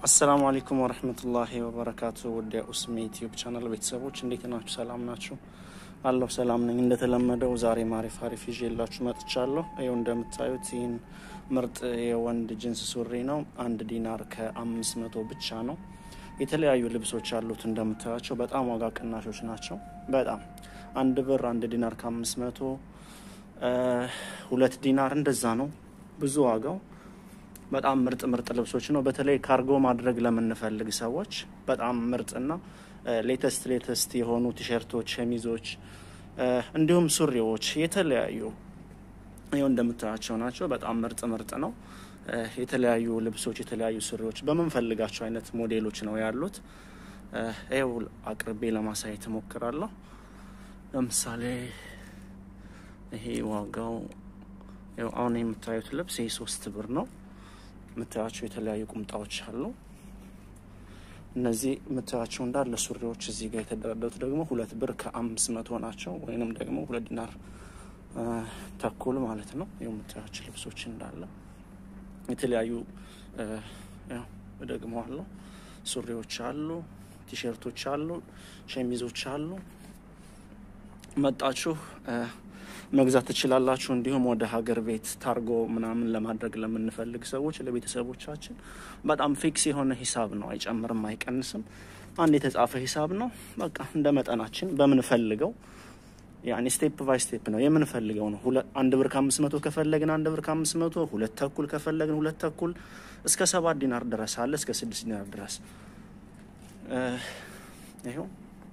አሰላሙ አለይኩም ወረህመቱላሂ ወበረካቱ። ወደ ኡስሚ ዩቲዩብ ቻናል ቤተሰቦች እንዴት ናችሁ? ሰላም ናችሁ? አለሁ ሰላም ነኝ። እንደተለመደው ዛሬ አሪፍ አሪፍ ይዤላችሁ መጥቻለሁ። ይኸው እንደምታዩት ይህን ምርጥ የወንድ ጅንስ ሱሪ ነው። አንድ ዲናር ከአምስት መቶ ብቻ ነው። የተለያዩ ልብሶች አሉት እንደምታያቸው በጣም ዋጋ ቅናሾች ናቸው። በጣም አንድ ብር አንድ ዲናር ከአምስት መቶ ሁለት ዲናር እንደዛ ነው ብዙ ዋጋው በጣም ምርጥ ምርጥ ልብሶች ነው። በተለይ ካርጎ ማድረግ ለምንፈልግ ሰዎች በጣም ምርጥና ሌተስት ሌተስት የሆኑ ቲሸርቶች፣ ሸሚዞች እንዲሁም ሱሪዎች የተለያዩ ይኸው እንደምታያቸው ናቸው። በጣም ምርጥ ምርጥ ነው። የተለያዩ ልብሶች፣ የተለያዩ ሱሪዎች በምንፈልጋቸው አይነት ሞዴሎች ነው ያሉት። ይኸው አቅርቤ ለማሳየት እሞክራለሁ። ለምሳሌ ይሄ ዋጋው አሁን የምታዩት ልብስ ይህ ሶስት ብር ነው። የምታያቸው የተለያዩ ቁምጣዎች አሉ። እነዚህ የምታያቸው እንዳለ ሱሪዎች እዚህ ጋር የተደረደሩት ደግሞ ሁለት ብር ከአምስት መቶ ናቸው፣ ወይንም ደግሞ ሁለት ዲናር ተኩል ማለት ነው። ይኸው የምታያቸው ልብሶች እንዳለ የተለያዩ ደግሞ አሉ። ሱሪዎች አሉ፣ ቲሸርቶች አሉ፣ ሸሚዞች አሉ። መጣችሁ መግዛት ትችላላችሁ። እንዲሁም ወደ ሀገር ቤት ታርጎ ምናምን ለማድረግ ለምንፈልግ ሰዎች ለቤተሰቦቻችን በጣም ፊክስ የሆነ ሂሳብ ነው። አይጨምርም፣ አይቀንስም። አንድ የተጻፈ ሂሳብ ነው። በቃ እንደ መጠናችን በምንፈልገው ያኔ ስቴፕ ባይ ስቴፕ ነው የምንፈልገው ነው። አንድ ብር ከአምስት መቶ ከፈለግን አንድ ብር ከአምስት መቶ ሁለት ተኩል ከፈለግን ሁለት ተኩል እስከ ሰባት ዲናር ድረስ አለ እስከ ስድስት ዲናር ድረስ ይኸው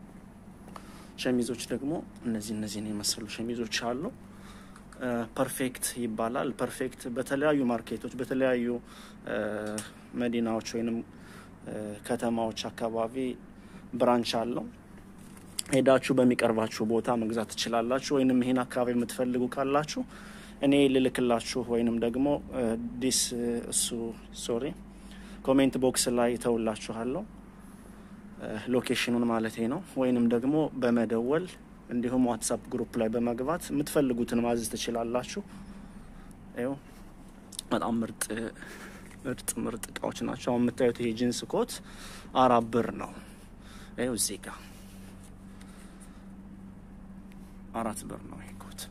ሸሚዞች ደግሞ እነዚህ እነዚህን የመሰሉ ሸሚዞች አሉ። ፐርፌክት ይባላል። ፐርፌክት በተለያዩ ማርኬቶች በተለያዩ መዲናዎች ወይንም ከተማዎች አካባቢ ብራንች አለው። ሄዳችሁ በሚቀርባችሁ ቦታ መግዛት ትችላላችሁ። ወይንም ይሄን አካባቢ የምትፈልጉ ካላችሁ እኔ ልልክላችሁ ወይንም ደግሞ ዲስ እሱ ሶሪ ኮሜንት ቦክስ ላይ ተውላችኋለሁ ሎኬሽኑን ማለት ነው። ወይንም ደግሞ በመደወል እንዲሁም ዋትሳፕ ግሩፕ ላይ በመግባት የምትፈልጉትን ማዘዝ ትችላላችሁ። ይኸው በጣም ምርጥ ምርጥ ምርጥ እቃዎች ናቸው። አሁን የምታዩት ይሄ ጂንስ ኮት አራት ብር ነው። ይኸው እዚህ ጋር አራት ብር ነው ይሄ ኮት።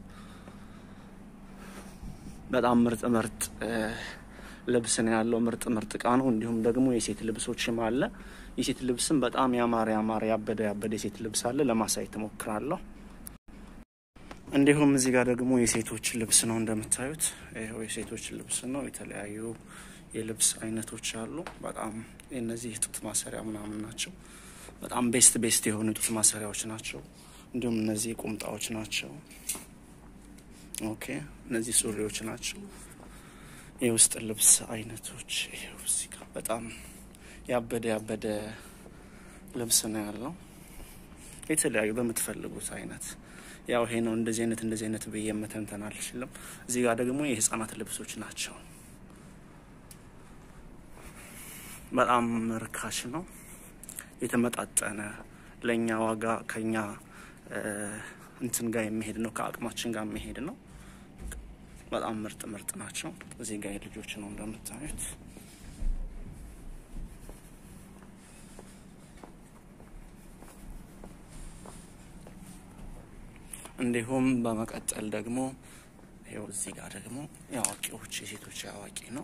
በጣም ምርጥ ምርጥ ልብስ ነው ያለው። ምርጥ ምርጥ እቃ ነው። እንዲሁም ደግሞ የሴት ልብሶችም አለ። የሴት ልብስም በጣም ያማረ ያማረ ያበደ ያበደ የሴት ልብስ አለ። ለማሳየት እሞክራለሁ። እንዲሁም እዚህ ጋር ደግሞ የሴቶች ልብስ ነው እንደምታዩት፣ ይኸው የሴቶች ልብስ ነው። የተለያዩ የልብስ አይነቶች አሉ። በጣም እነዚህ የጡት ማሰሪያ ምናምን ናቸው። በጣም ቤስት ቤስት የሆኑ የጡት ማሰሪያዎች ናቸው። እንዲሁም እነዚህ ቁምጣዎች ናቸው። ኦኬ፣ እነዚህ ሱሪዎች ናቸው። የውስጥ ልብስ አይነቶች ይኸው እዚህ ጋር በጣም ያበደ ያበደ ልብስ ነው ያለው። የተለያዩ በምትፈልጉት አይነት ያው ይሄ ነው እንደዚህ አይነት እንደዚህ አይነት ብዬ መተንተን አልችልም። እዚህ ጋር ደግሞ የህፃናት ልብሶች ናቸው። በጣም ርካሽ ነው፣ የተመጣጠነ ለእኛ ዋጋ ከኛ እንትን ጋር የሚሄድ ነው፣ ከአቅማችን ጋር የሚሄድ ነው። በጣም ምርጥ ምርጥ ናቸው። እዚህ ጋር የልጆች ነው እንደምታዩት። እንዲሁም በመቀጠል ደግሞ ይኸው እዚህ ጋር ደግሞ የአዋቂዎች የሴቶች አዋቂ ነው።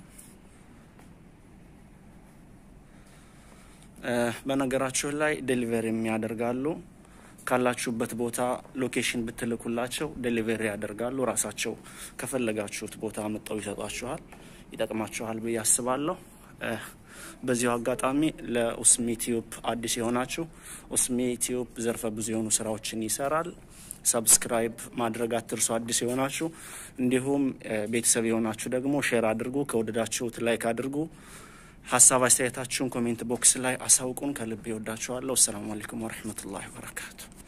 በነገራችሁ ላይ ዴሊቨሪ የሚያደርጋሉ ካላችሁበት ቦታ ሎኬሽን ብትልኩላቸው ዴሊቨሪ ያደርጋሉ። ራሳቸው ከፈለጋችሁት ቦታ መጠው ይሰጧችኋል። ይጠቅማችኋል ብዬ አስባለሁ። በዚሁ አጋጣሚ ለኡስሚ ቲዩብ አዲስ የሆናችሁ ኡስሚ ቲዩብ ዘርፈ ብዙ የሆኑ ስራዎችን ይሰራል። ሰብስክራይብ ማድረግ አትርሱ። አዲስ የሆናችሁ እንዲሁም ቤተሰብ የሆናችሁ ደግሞ ሼር አድርጉ። ከወደዳችሁት ላይክ አድርጉ። ሀሳብ አስተያየታችሁን ኮሜንት ቦክስ ላይ አሳውቁን። ከልብ ይወዳችኋለሁ። አሰላሙ አለይኩም ወረህመቱላሂ ወበረካቱ።